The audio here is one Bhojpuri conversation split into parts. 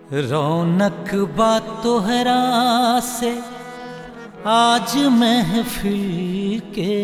रौनक बा तोहरा से आज महफिल के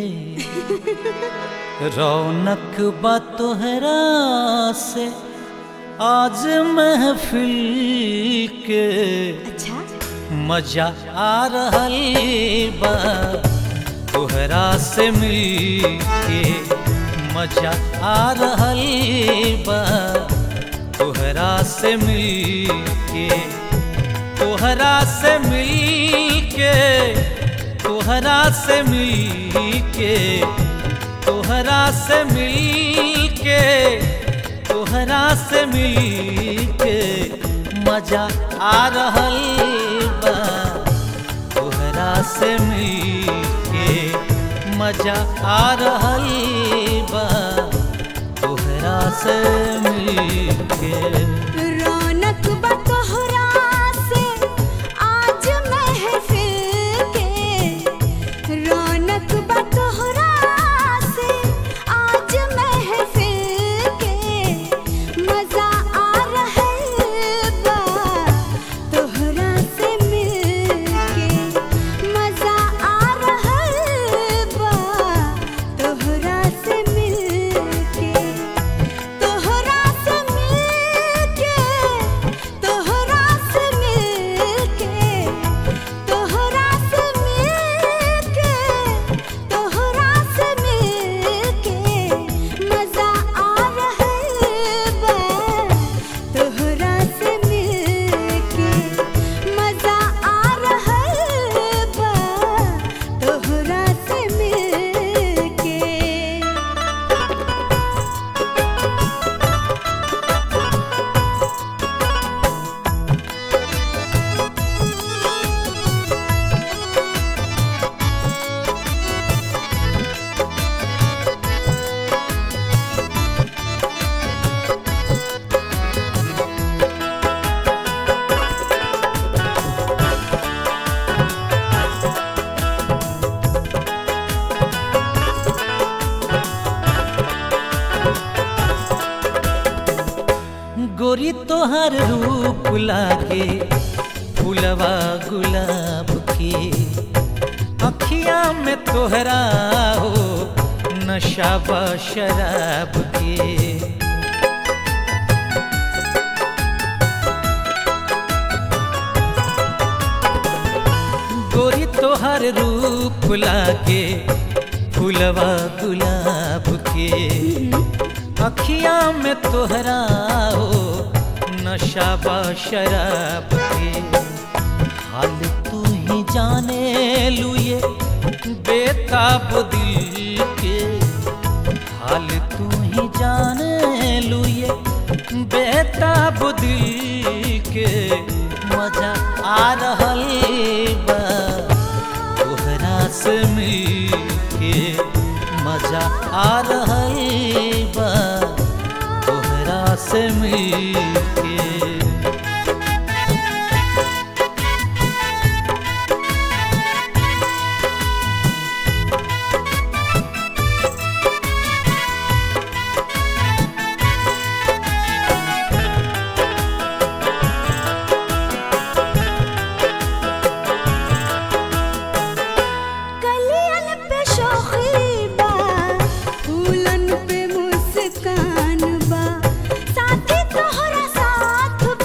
रौनक बा तोहरा से आज महफिल के अच्छा मजा आ रहल बा तोहरा से मिल के मजा आ रहल बा तोहरा से मिल के तोहरा से मिल के तोहरा से मिल के तोहरा से मिल के तोहरा से मिल के मजा आ रहल बा तोहरा से मिल के मजा आ रहल बा तोहरा से मिल के रौनक बा तोहरा से आज महफिल के रौनक बा तोहरा से आज महफिल के मजा आ रहल बा तोहरा से मिल के मजा आ रहल बा तोहरा से मिल के तोहरा से मिलके तोहरा से मिलके तोहरा से मिलके तोहरा से मिलके मजा आ रहल बा तोहरा से मिलके मजा आ रहल बा तोहरा से मिलके गोरी तोहर रूप लागे फुलवा गुलाब के अखिया में तोहरा हो नशा बा शराब के गोरी तोहर रूप लागे फुलवा गुलाब के अखिया में तोहरा हो नशा बा शराब के हाल तू ही जाने लुए बेताब दिल के हाल तू ही जाने लुए बेताब दिल के मजा आ रहल बा तोहरा से मिल के मजा आ रहल बा तोहरा से मिल के कलियन पे शोखी बा फूलन पे मुस्कान बा साथी तोहरा साथ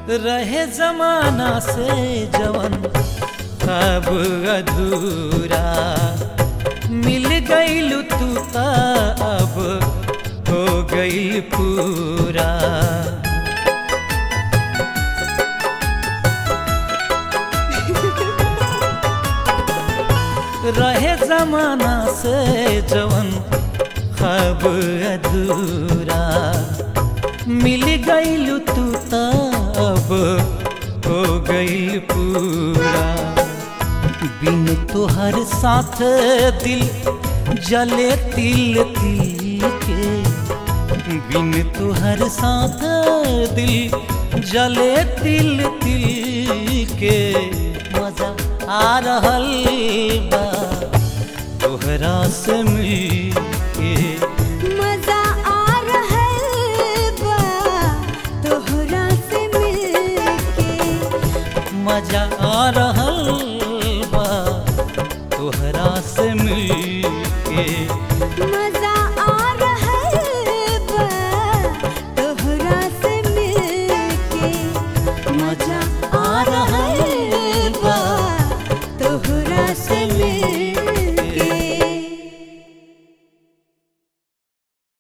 रहे जमाना से जवन अब अधूरा मिल गईल तू ता अब हो गईल पूरा रहे जमाना से जवन खब अधूरा मिल गईल तू तब हो गईल पूरा बिन तोहर साथ दिल जले तिल तिल के बिन तोहर साथ दिल जले तिल तिल के मजा आ रहल बा तोहरा से मिल के मजा आ रहल बा तोहरा से मिलके मजा आ रहल